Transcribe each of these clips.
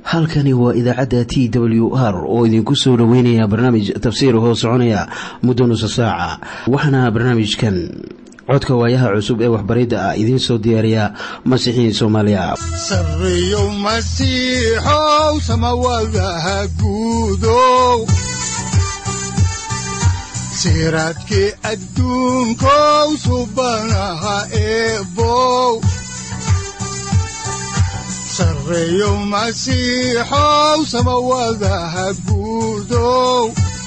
halkani waa idaacadda t w r oo idinku soo dhoweynaya barnaamij tafsiir hoo soconaya muddo nusa saaca waxaana barnaamijkan codka waayaha cusub ee waxbaridda ah idiin soo diyaariya masiixiin soomaaliya sareyow masiixow samawadaha guudow siraadkii adduunkow subanaha eebow sareyow masiixow samawadaha guudow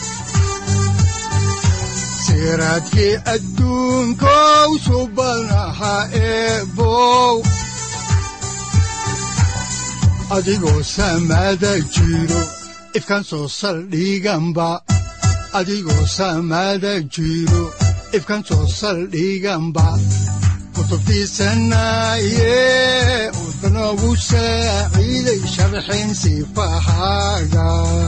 siraadkii adduunkow subanaha eebow adigoo samaada jiro ifkaan soo saldhiganba adigoo samaada jiro ifkaan soo saldhiganba kutubtiisanaye udanogu saaciiday sharxin sifahaaga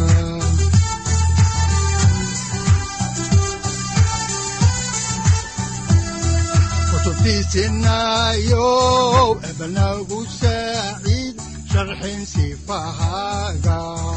kutubtiisinayow ebanagu saaciid sharxin sifahaaga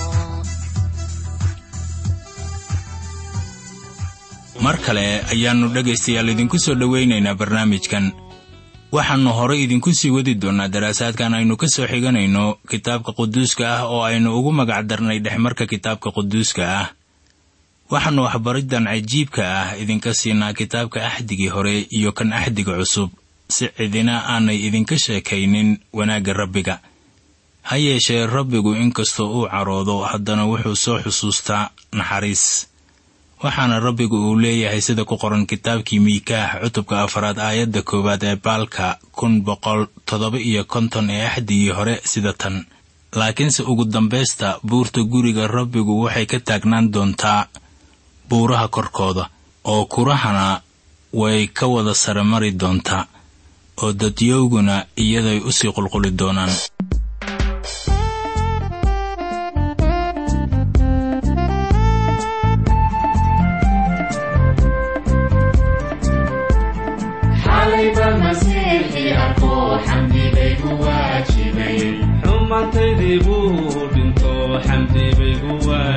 mar kale ayaannu dhegaystayaal idinku soo dhowaynaynaa barnaamijkan waxaannu horay idinku sii wadi doonnaa daraasaadkan aynu ka soo xiganayno kitaabka quduuska ah oo aynu ugu magacdarnay dhexmarka kitaabka quduuska ah waxaannu waxbariddan cajiibka ah idinka siinaa kitaabka axdigii hore iyo kan axdiga cusub si cidina aanay idinka sheekaynin wanaagga rabbiga ha yeeshee rabbigu inkastoo uu caroodo haddana wuxuu soo xusuustaa naxariis waxaana rabbigu uu leeyahay sida ku qoran kitaabkii miikaah cutubka afaraad aayadda koowaad ee baalka kun boqol toddoba iyo konton ee axdigii hore sida tan laakiinse ugu dambaysta buurta guriga rabbigu waxay ka taagnaan doontaa buuraha korkooda oo kurahana way ka wada sare mari doontaa oo dadyowguna iyaday u sii qulquli doonaan xumaantaydii buu dhinto xamdi baygu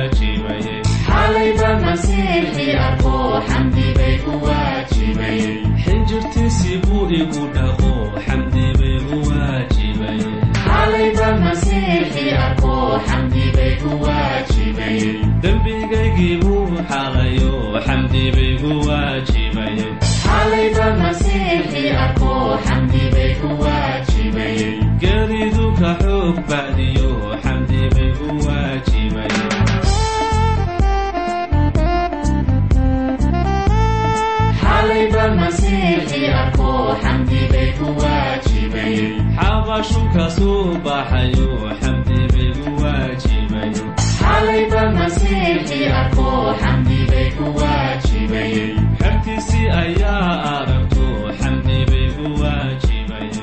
waajibaye xinjirtiisii buu igu dhaqo xamdi baygu waajibaye dembigaygii buu xalayo xamdi baygu waajibaye geridu ka xoog bacdiyo xamdi baygu waajibaye xabashu ka soo baxayo xamdi baygu waajibaye xertiisii ayaa aragto xamdi baygu waajibaye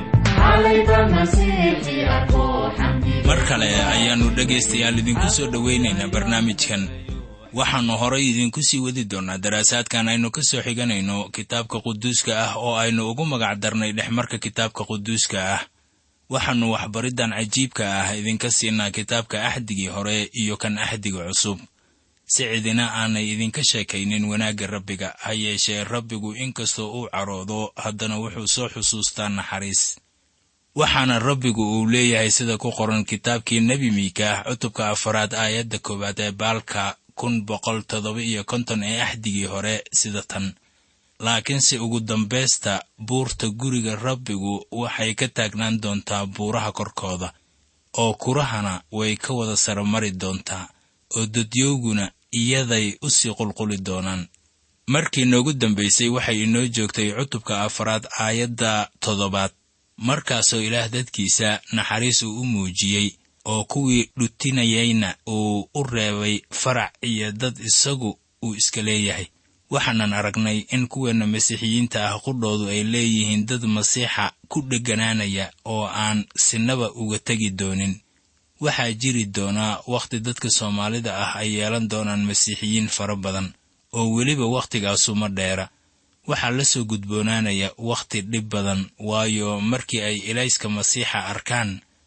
mar kale ayaannu dhegaystayaal idinku soo dhowaynaynaa barnaamijkan waxaannu horay idinku sii wadi doonnaa daraasaadkan aynu ka soo xiganayno kitaabka quduuska ah oo aynu ugu magacdarnay dhexmarka kitaabka quduuska ah waxaannu waxbariddan cajiibka ah idinka siinaa kitaabka axdigii hore iyo kan axdiga cusub si cidina aanay idinka sheekaynin wanaagga rabbiga ha yeeshee rabbigu inkastoo uu caroodo haddana wuxuu soo xusuustaa naxariis waxaana rabbigu uu leeyahay sida ku qoran kitaabkii nebi miikaah cutubka afaraad aayadda koowaad ee baalka kun boqol toddoba iyo konton ee axdigii hore sida tan laakiinse ugu dambaysta buurta guriga rabbigu waxay ka taagnaan doontaa buuraha korkooda oo kurahana way ka wada sare mari doontaa oo dadyowguna iyaday u sii qulquli doonaan markii noogu dambaysay waxay inoo joogtay cutubka afaraad aayadda toddobaad markaasoo ilaah dadkiisa naxariis uu u muujiyey oo kuwii dhutinayayna uu u reebay farac iyo dad isagu uu iska leeyahay waxaanan aragnay in kuweenna masiixiyiinta ah qudhoodu ay leeyihiin dad masiixa ku dheganaanaya oo aan sinaba uga tegi doonin waxaa jiri doonaa wakhti dadka soomaalida ah ay yeelan doonaan masiixiyiin fara badan oo weliba wakhtigaasu ma dheera waxaa la soo gudboonaanaya wakhti dhib badan waayo markii ay ilayska masiixa arkaan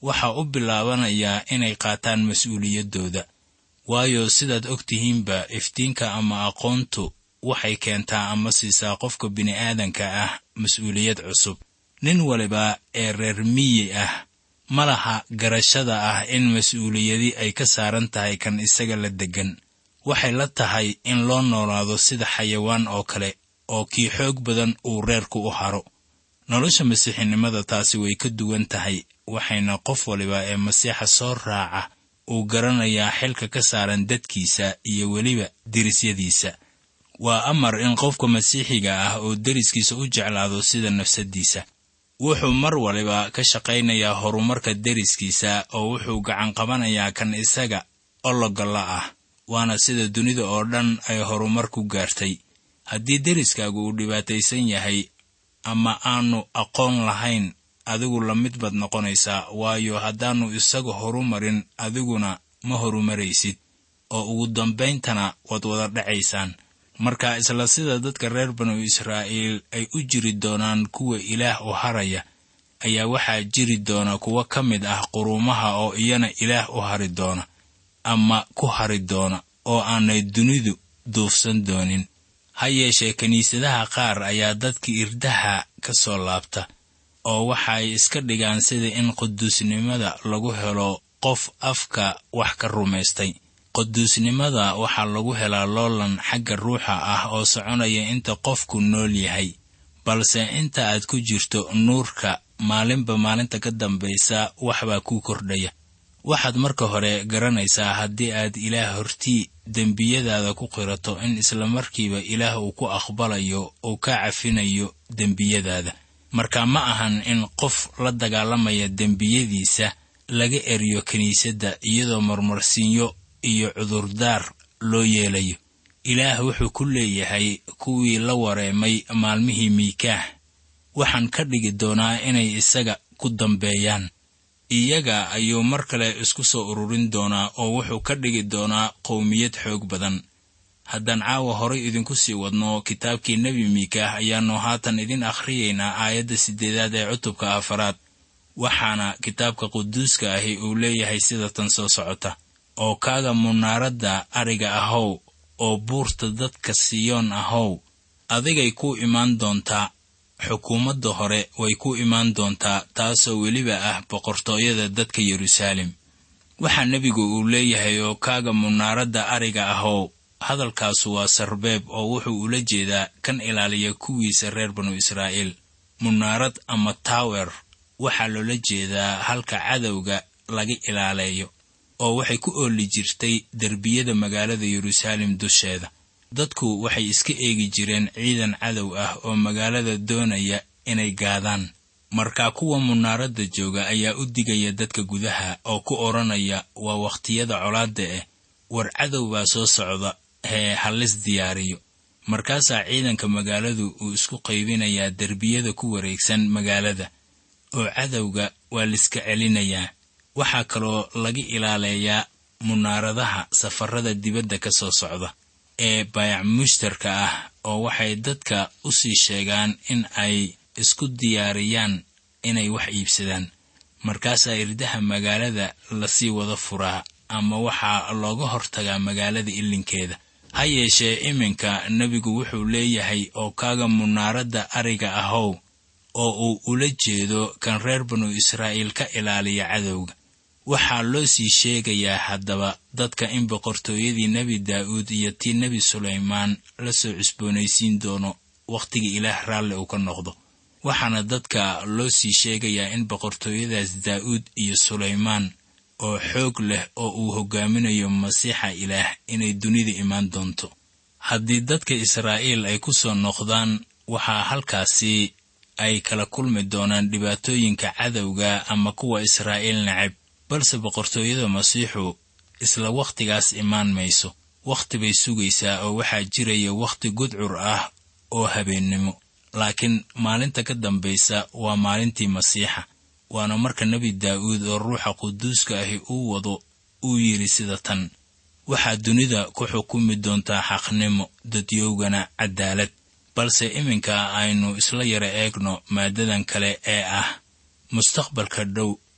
waxaa u bilaabanayaa inay qaataan mas-uuliyaddooda waayo sidaad og tihiinba iftiinka ama aqoontu waxay keentaa ama siisaa qofka bini'aadanka ah mas-uuliyad cusub nin waliba ee reer miyi ah ma laha garashada ah in mas-uuliyadi ay ka saaran tahay kan isaga la deggan waxay la tahay in loo noolaado sida xayawaan oo kale oo kii xoog badan uu reerku u haro nolosha masiixinimada taasi way ka duwan tahay waxayna qof waliba ee masiixa soo raaca uu garanayaa xilka ka saaran dadkiisa iyo weliba derisyadiisa waa amar in qofka masiixiga ah oo deriskiisa u jeclaado sida nafsaddiisa wuxuu mar waliba ka shaqaynayaa horumarka deriskiisa oo wuxuu gacan qabanayaa kan isaga ologalla ah waana sida dunida oo dhan ay horumar ku gaartay haddii deriskaagu uu dhibaataysan yahay ama aanu aqoon lahayn adigu la mid baad noqonaysaa waayo haddaannu isaga horumarin adiguna ma horumaraysid oo ugu dambayntana waad wada dhacaysaan marka isla sida dadka reer banu israa'iil ay u jiri doonaan kuwa ilaah u haraya ayaa waxaa jiri doona kuwo ka mid ah quruumaha oo iyana ilaah u hari doona ama ku hari doona oo aanay dunidu duufsan doonin ha yeeshee kiniisadaha qaar ayaa dadka irdaha ka soo laabta oo waxay iska dhigaan sida in quduusnimada lagu helo qof afka wax ka rumaystay quduusnimada waxaa lagu helaa loolan xagga ruuxa ah oo soconaya inta qofku nool yahay balse inta aad ku jirto nuurka maalinba maalinta ka dambaysa waxbaa kuu kordhaya waxaad marka hore garanaysaa haddii aad ilaah hortii dembiyadaada ku qirato in islamarkiiba ilaah uu ku aqbalayo uu ka cafinayo dembiyadaada marka ma ahan in qof la dagaalamaya dembiyadiisa laga eriyo kiniisadda iyadoo marmarsiinyo iyo cudurdaar loo yeelayo ilaah wuxuu ku leeyahay kuwii la wareemay maalmihii miikaah waxaan ka dhigi doonaa inay isaga ku dambeeyaan iyaga ayuu mar kale isku soo ururin doonaa oo wuxuu ka dhigi doonaa qowmiyad xoog badan haddaan caawa horay idinku sii wadno kitaabkii nebi miikaah ayaannu haatan idin akhriyaynaa aayadda siddeedaad ee cutubka afaraad waxaana kitaabka quduuska ahi uu leeyahay sida tan soo socota oo kaaga munaaradda ariga ahow oo buurta dadka siyoon ahow adigay ku imaan doontaa xukuumadda hore way ku imaan doontaa taasoo weliba ah boqortooyada dadka yeruusaalem waxaa nebigu uu leeyahay oo kaaga munaaradda ariga ahow hadalkaasu waa sarbeeb oo wuxuu ula jeedaa kan ilaaliya kuwiisa reer banu israa'iil munaarad ama taawer waxaa loola jeedaa halka cadowga laga ilaaleeyo oo waxay ku ooli jirtay derbiyada magaalada yeruusaalem dusheeda dadku waxay iska eegi jireen ciidan cadow ah oo magaalada doonaya inay gaadaan marka kuwa munaaradda jooga ayaa u digaya dadka gudaha oo ku odhanaya waa wakhtiyada colaadda ah war cadow baa soo socda hee hallis diyaariyo markaasaa ciidanka magaaladu uu isku qaybinayaa derbiyada ku wareegsan magaalada oo cadowga waa laiska celinayaa waxaa kaloo laga ilaaleeyaa munaaradaha safarada dibadda ka soo socda ee baayac mushtarka ah oo waxay dadka u sii sheegaan in ay isku diyaariyaan inay wax iibsadaan markaasaa irdaha magaalada lasii wada furaa ama waxaa looga hortagaa magaalada ilinkeeda ha yeeshee iminka nebigu wuxuu leeyahay oo kaaga munaaradda ariga ahow oo uu ula jeedo kan reer banu israa'iil ka ilaaliya cadowga waxaa loo sii sheegayaa haddaba dadka in boqortooyadii nebi daa'uud iyo tii nebi sulaymaan la soo cusboonaysiin doono wakhtiga ilaah raalli uu ka noqdo waxaana dadka loo sii sheegayaa in boqortooyadaas daa'uud iyo sulaymaan oo xoog leh oo uu hoggaaminayo masiixa ilaah inay dunida imaan doonto haddii dadka israa'iil ay ku soo noqdaan waxaa halkaasi ay kala kulmi doonaan dhibaatooyinka cadowga ama kuwa israa'iil necab balse boqortooyada masiixu isla wakhtigaas imaan mayso wakhti bay sugaysaa oo waxaa jiraya wakhti gudcur ah oo habeennimo laakiin maalinta ka dambaysa waa maalintii masiixa waana marka nebi daa'uud oo ruuxa quduuska ahi uu wado uu yidhi sida tan waxaa dunida ku xukumi doontaa xaqnimo dadyowgana caddaalad balse iminka aynu isla yara eegno maaddadan kale ee ah mustaqbalka dhow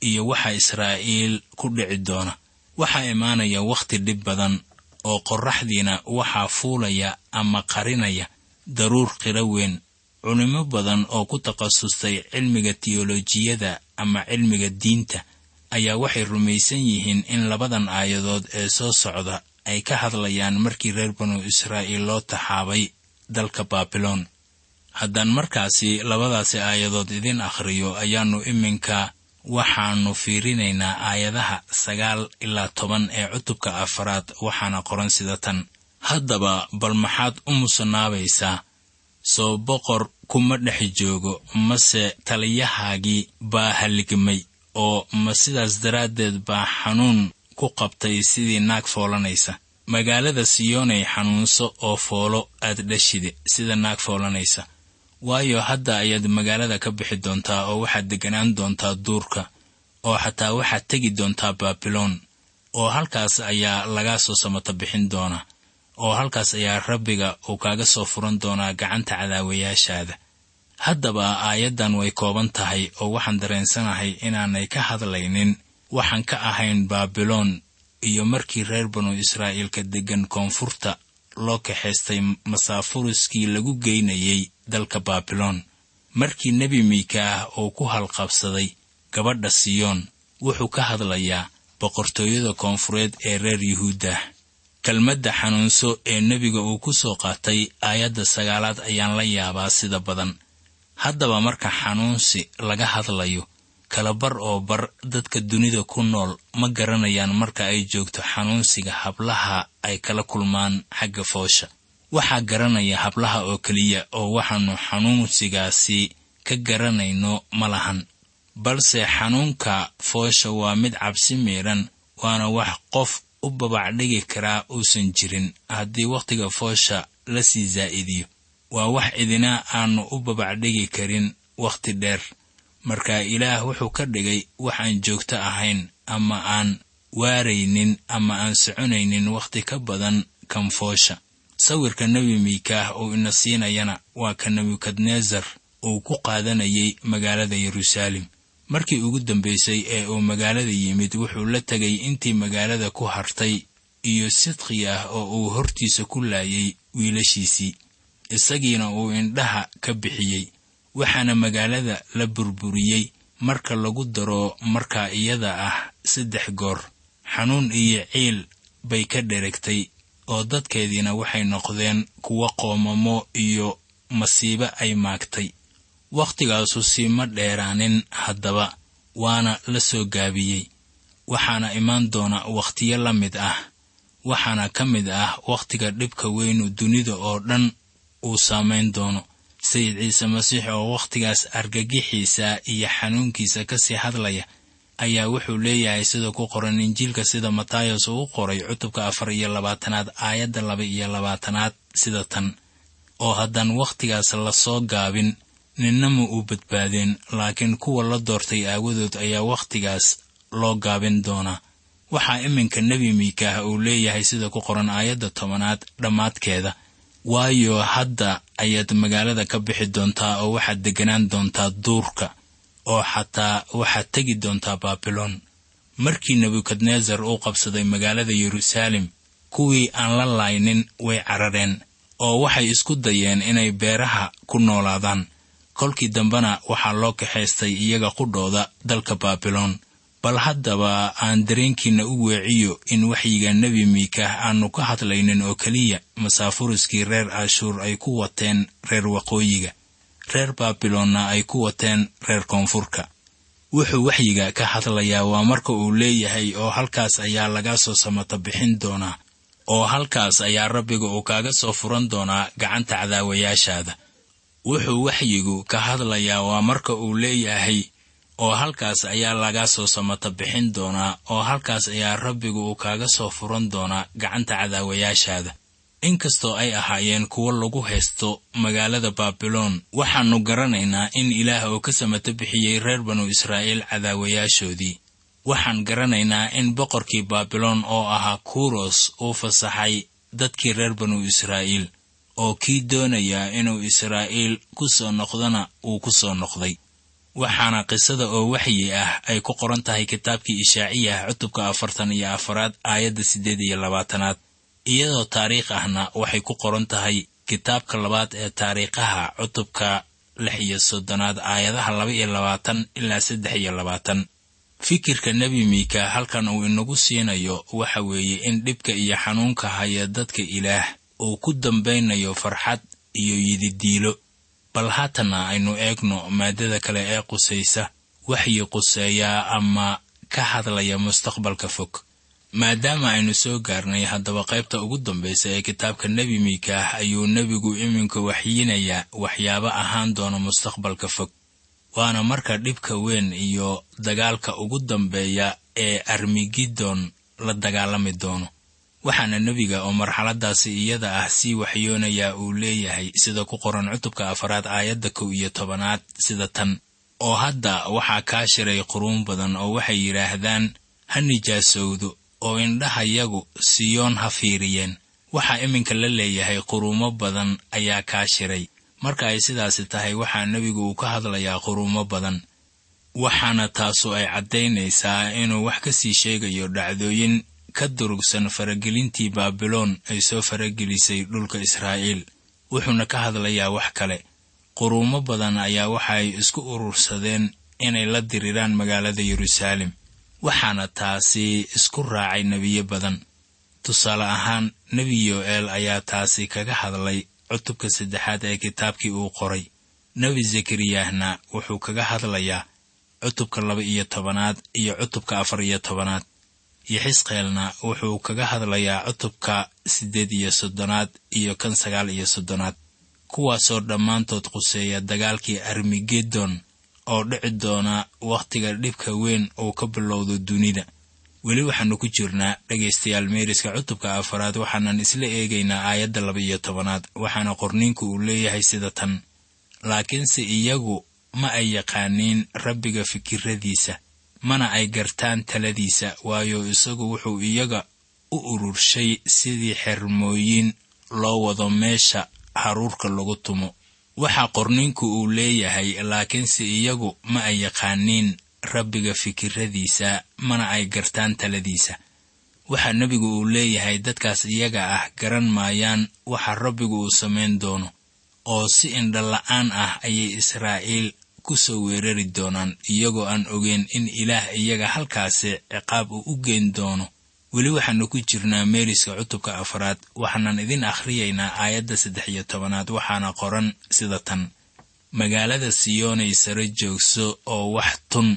iyo waxa israa'iil ku dhici doona waxaa imaanaya wakhti dhib badan oo qorraxdiina waxaa fuulaya ama qarinaya daruur qiro weyn culimmo badan oo ku takhasustay cilmiga tiyolojiyada ama cilmiga diinta ayaa waxay rumaysan yihiin in labadan aayadood ee soo socda ay ka hadlayaan markii reer banu israa'iil loo taxaabay dalka baabiloon haddaan markaasi labadaasi aayadood idin akhriyo ayaannu iminka waxaannu fiirinaynaa aayadaha sagaal ilaa toban ee cutubka afaraad waxaana qoran sida tan haddaba bal maxaad u musanaabaysaa soo boqor kuma dhex joogo mase taliyahaagii baa halligmay oo ma sidaas daraaddeed baa xanuun ku qabtay sidii naag foolanaysa magaalada siyoonay xanuunso oo foolo aad dhashide sida naag foolanaysa waayo hadda ayaad magaalada ka bixi doontaa oo waxaad degganaan doontaa duurka oo xataa waxaad tegi doontaa baabiloon oo halkaas ayaa lagaa soo samata bixin doonaa oo halkaas ayaa rabbiga uu kaaga soo furan doonaa gacanta cadaawayaashaada haddaba aayaddan way kooban tahay oo waxaan dareensanahay inaanay ka hadlaynin waxaan ka ahayn baabiloon iyo markii reer banu israa'iilka deggan koonfurta loo kaxaystay masaafuriskii lagu geynayay dalka baabiloon markii nebi miika ah uu ku halqabsaday gabadha siyoon wuxuu ka hadlayaa boqortooyada koonfureed ee reer yuhuuddah kelmadda xanuunso ee nebiga uu ku soo qaatay aayadda sagaalaad ayaan la yaabaa sida badan haddaba marka xanuunsi laga hadlayo kalabar oo bar dadka dunida ku nool ma garanayaan marka ay joogto xanuunsiga hablaha ay kala kulmaan xagga foosha waxaa garanaya hablaha oo keliya oo waxaannu xanuunsigaasi ka garanayno ma lahan balse xanuunka foosha waa mid cabsi miidhan waana wax qof u babacdhigi karaa uusan jirin haddii wakhtiga foosha la sii zaa'idiyo waa wax cidina aannu u babacdhigi karin wakhti dheer marka ilaah wuxuu ka dhigay wax aan joogto ahayn ama aan waaraynin ama aan soconaynin wakhti ka badan kan foosha sawirka nebi miikaah uu ina siinayana waa ka nebukadnesar uu ku qaadanayay magaalada yeruusaalem markii ugu dambaysay ee uu magaalada yimid wuxuu la tegay intii magaalada ku hartay iyo sidqi ah oo uu hortiisa ku laayay wiilashiisii isagiina uu indhaha ka bixiyey waxaana magaalada la burburiyey marka lagu daro markaa iyada ah saddex goor xanuun iyo ciil bay ka dheregtay oo dadkeediina waxay noqdeen kuwo qoomamo iyo masiibo ay maagtay wakhtigaasu siima dheeraanin haddaba waana la soo gaabiyey waxaana imaan doona wakhtiyo la mid ah waxaana ka mid ah wakhtiga dhibka weynu dunida oo dhan uu saamayn doono sayid ciise masiix oo wakhtigaas argagixiisa iyo xanuunkiisa ka sii hadlaya ayaa wuxuu leeyahay sida ku qoran injiilka sida matayos uu u qoray cutubka afar iyo labaatanaad aayadda laba iyo labaatanaad sida tan oo haddaan wakhtigaas la soo gaabin ninna ma uu badbaadeen laakiin kuwa la doortay aawadood ayaa wakhtigaas loo gaabin doonaa waxaa iminka nebi miikaah uu leeyahay sida ku qoran aayadda tobanaad dhammaadkeeda waayo hadda ayaad magaalada ka bixi doontaa oo waxaad degganaan doontaa duurka oo xataa waxaad tegi doontaa baabiloon markii nebukadnesar uu qabsaday magaalada yeruusaalem kuwii aan la laaynin way carareen oo waxay isku dayeen inay beeraha ku noolaadaan kolkii dambena waxaa loo kaxaystay iyaga qudhooda dalka baabiloon bal haddaba aan dareenkiinna u weeciyo in waxyiga nebi miikaah aannu ka hadlaynin oo keliya masaafuriskii reer ashuur ay ku wateen reer waqooyiga reer baabiloonna ay ku wateen reer koonfurka wuxuu waxyiga ka hadlayaa waa marka uu leeyahay oo halkaas ayaa laga soo samata bixin doonaa oo halkaas ayaa rabbiga uu kaaga soo furan doonaa gacanta cadaawayaashaada wuxuu waxyigu ka hadlayaa waa marka uu leeyahay oo halkaas ayaa laga soo samata bixin doonaa oo halkaas ayaa rabbigu uu kaaga soo furan doonaa gacanta cadaawayaashaada inkastoo ay ahaayeen kuwo lagu haysto magaalada baabiloon waxaannu garanaynaa in ilaah uu ka samata bixiyey reer banu israa'iil cadaawayaashoodii waxaan garanaynaa in boqorkii baabiloon oo ahaa kuros uu fasaxay dadkii reer banu israa'iil oo kii doonayaa inuu israa'iil ku soo noqdona uu ku soo noqday waxaana qisada oo waxyi ah ay ku qoran tahay kitaabkii ishaaciyah cutubka afartan iyo afaraad aayadda siddeed iyo labaatanaad iyadoo taariikh ahna waxay ku qoran tahay kitaabka labaad ee taariikhaha cutubka lix iyo soddonaad aayadaha laba iyo labaatan ilaa saddex iyo labaatan fikirka nebi miika halkan uu inagu siinayo waxa weeye in dhibka iyo xanuunka haya dadka ilaah uu ku dambaynayo farxad iyo yididiilo bal haatanna aynu eegno maaddada kale ee qusaysa waxyi quseeyaa ama ka hadlaya mustaqbalka fog maadaama aynu soo gaarnay haddaba qaybta ugu dambaysa ee kitaabka nebi miikaah ayuu nebigu iminka waxyiinayaa waxyaabo ahaan doona mustaqbalka fog waana marka dhibka weyn iyo dagaalka ugu dambeeya ee armigidon la dagaalami doono waxaana nebiga oo marxaladaasi iyada ah sii waxyoonayaa uu leeyahay sida ku qoran cutubka afaraad aayadda kow iyo tobanaad sida tan oo hadda waxaa kaa shiray quruun badan oo waxay yidhaahdaan ha nijaasowdo oo indhahayagu siyoon ha fiiriyeen waxaa iminka la leeyahay quruumo badan ayaa kaa shiray marka ay sidaasi tahay waxaa nebigu uu ka hadlayaa quruumo badan waxaana taasu ay caddaynaysaa inuu wax ka sii sheegayo dhacdooyin ka durugsan faragelintii baabiloon ay soo faragelisay dhulka israa'iil wuxuuna ka hadlayaa wax kale quruumo badan ayaa waxaay isku urursadeen inay la diriraan magaalada yeruusaalem waxaana taasi isku raacay nebiyo badan tusaale ahaan nebi yo'eel ayaa taasi kaga hadlay cutubka saddexaad ee kitaabkii uu qoray nebi zakariyahna wuxuu kaga hadlayaa cutubka laba iyo tobanaad iyo cutubka afar iyo tobanaad yexisqeelna wuxuu kaga hadlayaa cutubka siddeed iyo soddonaad iyo kan sagaal iyo soddonaad kuwaasoo dhammaantood quseeya dagaalkii armigedon oo dhici doona wakhtiga dhibka weyn uu ka bilowdo dunida weli waxaannu ku jirnaa dhegaystayaal meeriska cutubka afaraad waxaanan isla eegaynaa aayadda laba iyo tobanaad waxaana qorniinku uu leeyahay sida tan laakiinse iyagu ma ay yaqaaniin rabbiga fikirradiisa mana ay gartaan taladiisa waayo isagu wuxuu iyaga u ururshay sidii xermooyin loo wado meesha haruurka lagu tumo waxaa qorniinku uu leeyahay laakiinse iyagu ma ay yaqaaniin rabbiga fikirradiisa mana ay gartaan taladiisa waxaa nebigu uu leeyahay dadkaas iyaga ah garan maayaan waxa rabbigu uu samayn doono oo si indhala'aan ah ayay israa'iil ku soo weerari doonaan iyagoo aan ogeyn in ilaah iyaga halkaasi ciqaab uu u geyn doono weli waxaannu ku jirnaa meeriska cutubka afraad waxaanan idin akhriyaynaa aayadda saddex iyo tobanaad waxaana qoran sida tan magaalada siyoonay sare joogso oo wax tun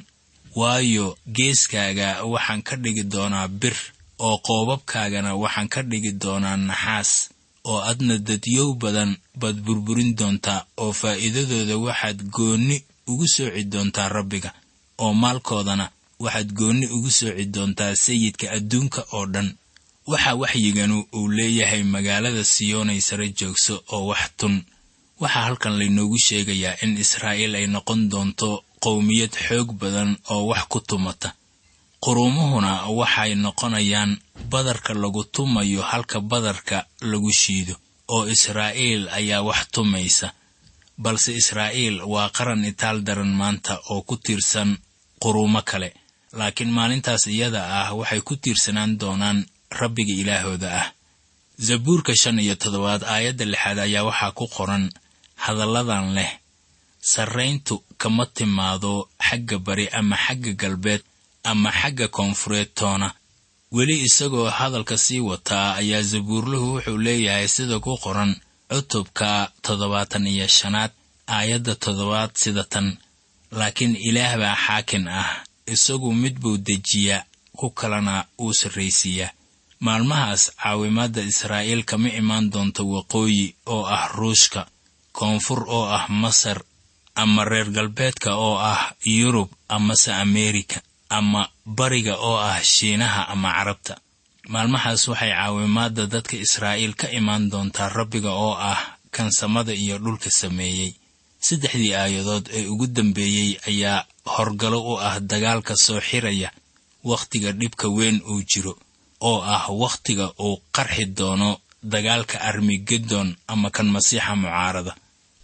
waayo geeskaaga waxaan ka dhigi doonaa bir oo qoobabkaagana waxaan ka dhigi doonaa naxaas oo adna dadyow badan baad burburin doontaa oo faa'iidadooda waxaad goonni ugu sooci doontaa rabbiga oo maalkoodana waxaad goonni ugu sooci doontaa sayidka adduunka oo dhan waxa waxyiganu uu leeyahay magaalada siyoonay sare joogso oo wax tun waxaa halkan laynoogu sheegayaa in israa'iil ay noqon doonto qowmiyad xoog badan oo wax ku tumata quruumuhuna waxay noqonayaan badarka lagu tumayo halka badarka lagu shiido oo israa'iil ayaa wax tumaysa balse israa'iil waa qaran itaal daran maanta oo ku tiirsan quruumo kale laakiin maalintaas iyada ah waxay ku tiirsanaan doonaan rabbiga ilaahooda ah zabuurka shan iyo toddobaad aayadda lixaad ayaa waxaa ku qoran hadalladan leh sarrayntu kama timaado xagga bari ama xagga galbeed ama xagga koonfureed toona weli isagoo hadalka sii wataa ayaa zabuurluhu wuxuu leeyahay sida ku qoran cutubka toddobaatan iyo shanaad aayadda toddobaad sida tan laakiin ilaah baa xaakin ah isagu mid buu dejiyaa ku kalena uu sarraysiiyaa maalmahaas caawimaadda israa'iil kama imaan doonto waqooyi oo ah ruushka koonfur oo ah masar ama reer galbeedka oo ah yurub amase ameerika ama bariga oo ah shiinaha ama carabta maalmahaas waxay caawimaadda dadka israa'iil ka imaan doontaa rabbiga oo ah kan samada iyo dhulka sameeyey saddexdii aayadood ee ugu dambeeyey ayaa horgalo u ah dagaalka soo xiraya wakhtiga dhibka weyn uu jiro oo ah wakhtiga uu qarxi doono dagaalka armigedon ama kan masiixa mucaarada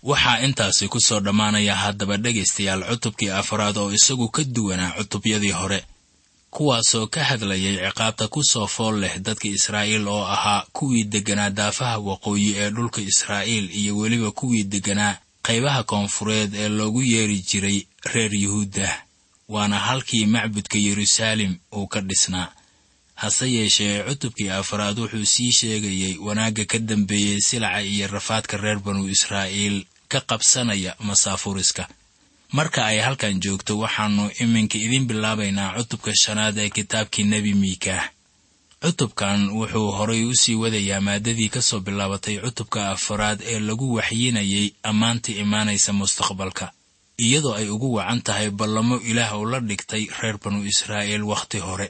waxaa intaasi ku soo dhammaanaya haddaba dhegaystayaal cutubkii afraad oo isagu ka duwanaa cutubyadii hore kuwaasoo ka hadlayay ciqaabta ku soo fool leh dadka israa'iil oo ahaa kuwii degganaa daafaha waqooyi ee dhulka israa'iil iyo weliba kuwii degganaa qaybaha koonfureed ee loogu yeeri jiray reer yuhuudda waana halkii macbudka yeruusaalem uu ka dhisnaa hase yeeshee cutubkii afraad wuxuu sii sheegayay wanaagga ka dambeeyey silaca iyo rafaadka reer banu israa'iil ka qabsanaya masaafuriska marka ay halkan joogto waxaannu iminka idiin bilaabaynaa cutubka shanaad ee kitaabkii nebi miikaah cutubkan wuxuu horay u sii wadayaa maadadii ka soo bilaabatay cutubka afaraad ee lagu waxyinayay ammaanta imaanaysa mustaqbalka iyadoo ay ugu wacan tahay ballamo ilaah uu la dhigtay reer banu israa'iil wakhti hore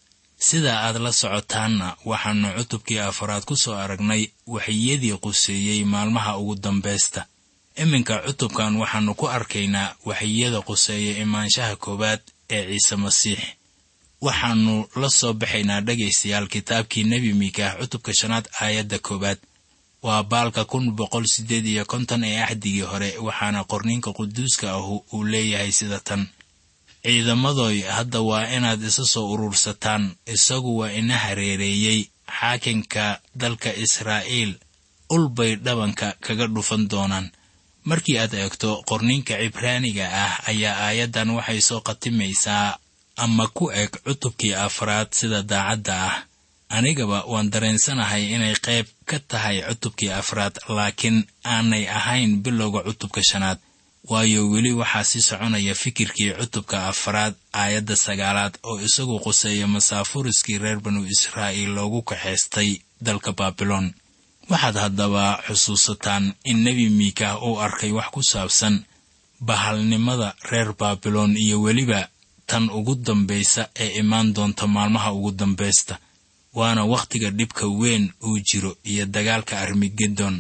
sida aad la socotaanna waxaannu cutubkii afaraad ku soo aragnay waxyadii quseeyey maalmaha ugu dambaysta iminka cutubkan waxaannu ku arkaynaa waxyada quseeya imaanshaha koowaad ee ciise masiix waxaannu la soo baxaynaa dhegaystayaal kitaabkii nebi miikaah cutubka shanaad aayadda koowaad waa baalka kun boqol siddeed iyo konton ee axdigii hore waxaana qorniinka quduuska ahu uu leeyahay sida tan ciidamadoy hadda waa inaad isa soo urursataan isagu waa ina hareereeyey xaakinka dalka israa'iil ul bay dhabanka kaga dhufan doonaan markii aad eegto qorniinka cibraaniga ah ayaa aayaddan waxay soo khatimaysaa ama ku eg cutubkii afraad sida daacadda ah anigaba waan dareensanahay inay qayb ka tahay cutubkii afraad laakiin aanay ahayn bilowga cutubka shanaad waayo weli waxaa sii soconaya fikirkii cutubka afraad aayadda sagaalaad oo isagu quseeya masaafuriskii reer banu israa'iil loogu kaxaystay dalka baabiloon waxaad haddaba xusuusataan in nebi miikaah uu arkay wax ku saabsan bahalnimada reer baabiloon iyo weliba tan ugu dambaysa ee imaan doonta maalmaha ugu dambaysta waana wakhtiga dhibka weyn uu jiro iyo dagaalka armigedon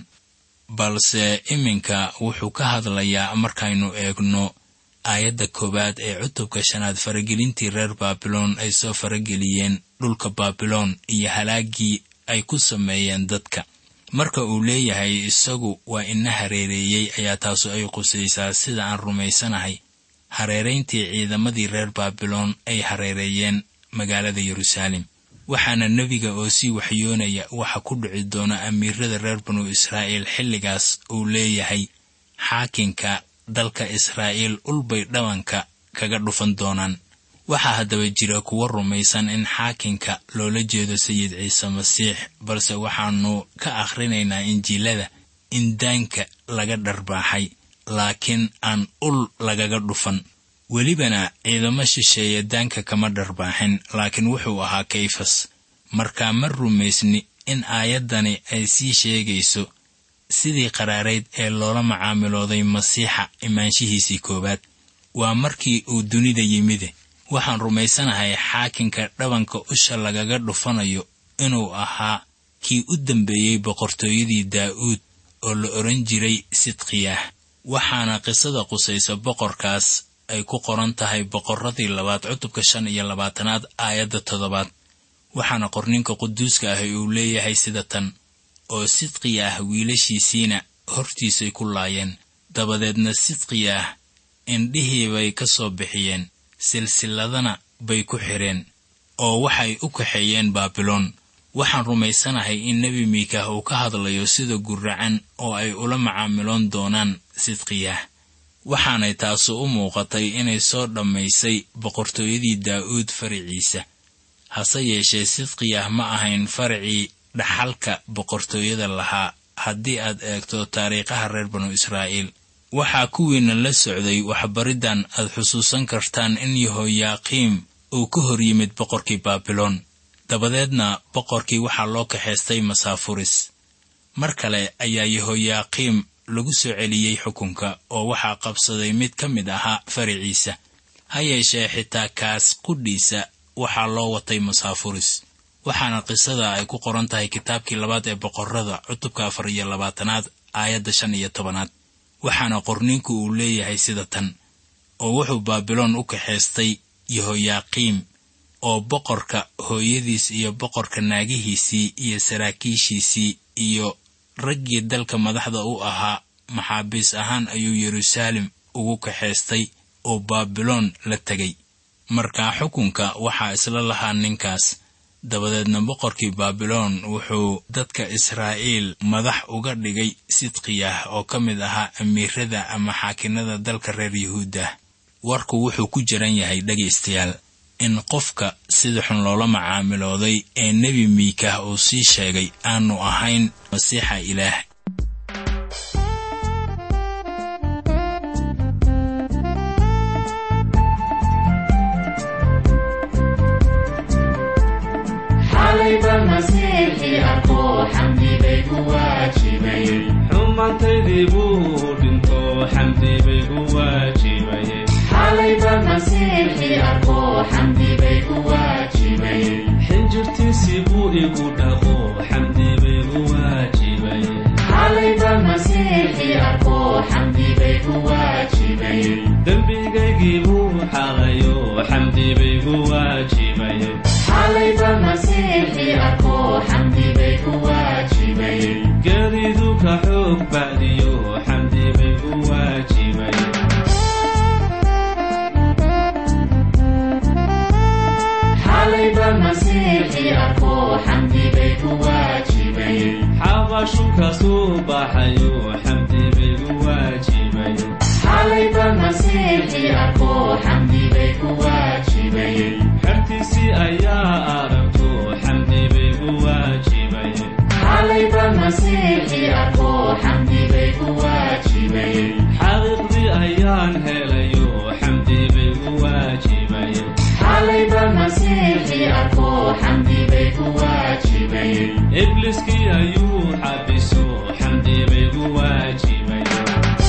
balse iminka wuxuu ka hadlayaa markaynu eegno aayadda koowaad ee cutubka shanaad faragelintii reer baabiloon ay soo farageliyeen dhulka baabiloon iyo halaaggii ay ku sameeyeen dadka marka uu leeyahay isagu waa ina hareereeyey ayaa taasu ay qusaysaa sida aan rumaysanahay hareerayntii ciidamadii reer baabiloon ay hareereeyeen magaalada yeruusaalem waxaana nebiga oo sii waxyoonaya waxa ku dhici doona amiirada reer banu israa'iil xilligaas uu leeyahay xaakinka dalka israa'iil ulbay dhabanka kaga dhufan doonaan waxaa haddaba jira kuwa rumaysan in xaakinka loola jeedo sayid ciise masiix balse waxaannu ka akhrinaynaa injiilada in daanka laga dharbaaxay laakiin aan ul lagaga dhufan welibana ciidamo shisheeye daanka kama dharbaaxin laakiin wuxuu ahaa kayfas markaa ma rumaysni in aayaddani ay sii sheegayso sidii qaraarayd ee loola macaamilooday masiixa imaanshihiisii koowaad waa markii uu dunida yimide waxaan rumaysanahay xaakinka dhabanka usha lagaga dhufanayo inuu ahaa kii u dambeeyey boqortooyadii daa'uud oo la odhan jiray sidqiyah waxaana qisada qusaysa boqorkaas ay ku qoran tahay boqorradii labaad cutubka shan iyo labaatanaad aayadda toddobaad waxaana qorninka quduuska ahi uu leeyahay sida tan oo sidqiya ah wiilashiisiina hortiisay ku laayeen dabadeedna sidqiya ah indhihii bay ka soo bixiyeen silsilladana bay ku xidheen oo waxay u kaxeeyeen baabiloon waxaan rumaysanahay in nebi miikaah uu ka hadlayo sida guracan oo ay ula macaamiloon doonaan sidqiyah waxaanay taasu u muuqatay inay soo dhammaysay boqortooyadii daa'uud fariciisa hase yeeshee sidqiyah ma ahayn faracii dhaxalka boqortooyada lahaa haddii aad eegto taariikhaha reer banu israa'iil waxaa kuwiina la socday waxbariddan aad xusuusan kartaan in yehoyaaqiim uu ka hor yimid boqorkii baabiloon dabadeedna boqorkii waxaa loo kaxaystay masaafuris mar kale ayaa yehoyaaqiim lagu soo celiyey xukunka oo waxaa qabsaday mid ka mid ahaa fariciisa ha yeeshee xitaa kaas qudhiisa waxaa loo watay masaafuris waxaana qisada ay ku qoran tahay kitaabkii labaad ee boqorrada cutubka afar iyo labaatanaad aayadda shan iyo tobanaad waxaana qorninku uu leeyahay sida tan oo wuxuu baabiloon u kaxaystay yehoyaaqiim oo boqorka hooyadiis iyo boqorka naagihiisii iyo saraakiishiisii iyo raggii dalka madaxda u ahaa maxaabiis ahaan ayuu yeruusaalem ugu kaxaystay oo baabiloon la tegay markaa xukunka waxaa isla lahaa ninkaas dabadeedna boqorkii baabiloon wuxuu dadka israa'iil madax uga dhigay sidqiyah oo ka mid ahaa amiirada ama xaakinada dalka reer yuhuuddah warku wuxuu ku jiran yahay dhegaystayaal in qofka sida xun loola macaamilooday ee nebi miikah uu sii sheegay aanu ahayn masiixa ilaah xumaantaydii buu dhinto xamdi bay gu waajibayeen xinjirtiisii buu igu dhaqo xamdi bay gu waajibayeen dembigaygii buu xalayo xamdi bay gu waajibayeen geeridu ka xoog bacdiyo xamdi bay gu waajibayeen xabashunkaasuu baxayo xamdi bay gu waajibayeen xertiisii ayaa aragto xamdi bay gu waajibayeen xaqiiqdii ayaan helayo xamdi bay gu waajibayeen ibliskii ayuu xabiso xamdi bay gu waajibayeen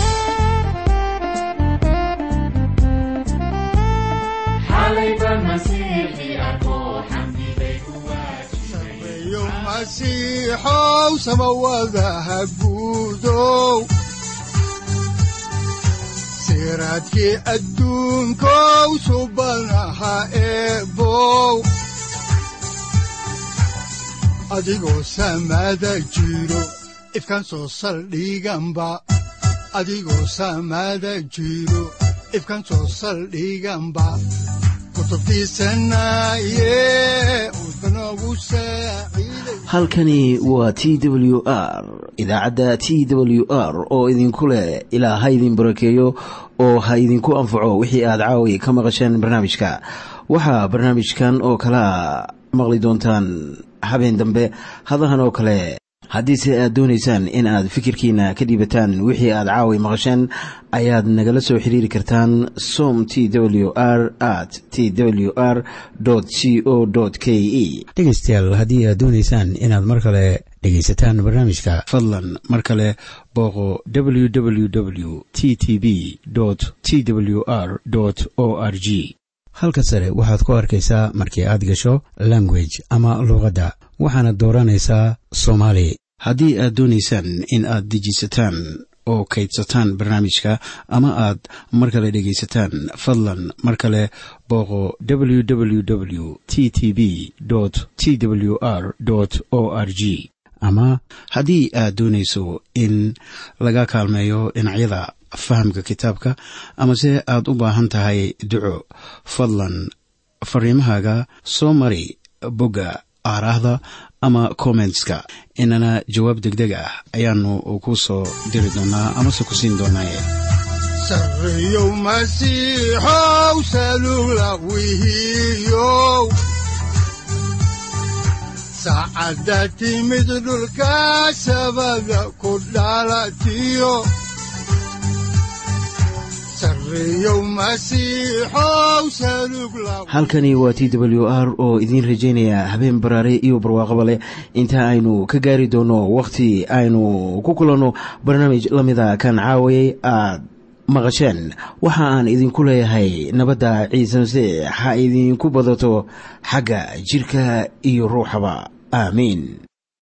sareeyo masiixow samawadaha guudow siraadkii adduunkow subanaha eebow adigoo samada jiro ifkan soo saldhiganba adigoo samada jiro ifkan soo saldhiganba kutubtiisanaye udbanogu saaciiday halkani waa t w r idaacadda t w r oo idinku leh ilaa ha idin barakeeyo oo ha idinku anfaco wixii aad caawi ka maqasheen barnaamijka waxaa barnaamijkan oo kalea maqli doontaan habeen dambe hadahan oo kale haddiise aad doonaysaan in aad fikirkiina ka dhiibataan wixii aad caawi maqasheen ayaad nagala soo xiriiri kartaan som t w r at t w r c o k e dhegaystayaal haddii aad doonaysaan inaad mar kale dhegaysataan barnaamijka fadlan mar kale booqo www t t b t w r o r g halka sare waxaad ku arkaysaa markii aad gasho language ama luuqadda waxaana dooranaysaa soomaali haddii aad doonaysaan in aad dejisataan oo kaydsataan barnaamijka ama aad mar kale dhegaysataan fadlan mar kale booqo www t t b t w r o r g ama haddii aad doonayso in laga kaalmeeyo dhinacyada fahamka kitaabka amase aad u baahan tahay duco fadlan fariimahaaga soo mari bogga aaraahda ama kommentska inana jawaab deg deg ah ayaanu ku soo diri doonaa amase ku siin doonaaye sareeyow masiixow salula wihiyow saacadda timid dhulka sabada ku dhalatiyo sareeyow masiixow salug la halkani waa t w r oo idiin rajaynaya habeen baraare iyo barwaaqaba leh inta aynu ka gaari doono wakhti aynu ku kulanno barnaamij la mida kan caawayay aad maqasheen waxa aan idinku leeyahay nabadda ciise masiix ha idinku badato xagga jidhka iyo ruuxaba aamiin